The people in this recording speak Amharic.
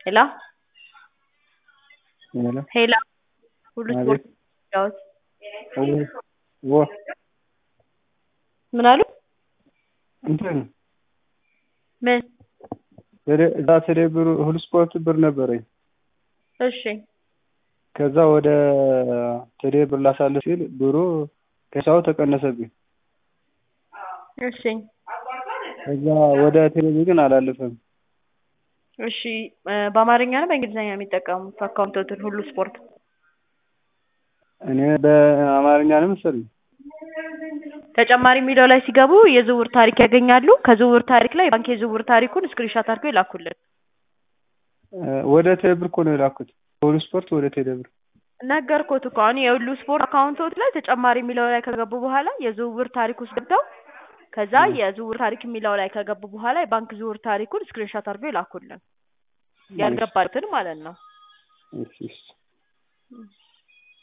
ሄሎ ሄሎ ሄሎ ሁሉ አቤት። ስፖርት ወ ምን አሉ? እንትን ምን? ቴሌ- እዛ ቴሌ ብር ሁሉ ስፖርት ብር ነበረኝ። እሺ ከዛ ወደ ቴሌ ብር ላሳልፍ ሲል ብሩ ከሂሳቡ ተቀነሰብኝ። እሺ ከዛ ወደ ቴሌ ብር ግን አላለፈም። እሺ እ በአማርኛ ነው በእንግሊዝኛ ነው የሚጠቀሙት አካውንቶትን ሁሉ ስፖርት? እኔ በአማርኛ ነው መሰለኝ። ተጨማሪ የሚለው ላይ ሲገቡ የዝውውር ታሪክ ያገኛሉ። ከዝውውር ታሪክ ላይ ባንክ የዝውውር ታሪኩን ስክሪንሾት አድርገው ይላኩልን። እ ወደ ቴሌ ብር እኮ ነው የላኩት። ሁሉ ስፖርት ወደ ቴሌ ብር። ነገርኩት እኮ አሁን የሁሉ ስፖርት አካውንቶት ላይ ተጨማሪ የሚለው ላይ ከገቡ በኋላ የዝውውር ታሪክ ውስጥ ገብተው ከዛ የዝውውር ታሪክ የሚለው ላይ ከገቡ በኋላ የባንክ ዝውውር ታሪኩን ስክሪንሾት አድርገው ይላኩልን። ያልገባትን ማለት ነው። እሺ እሺ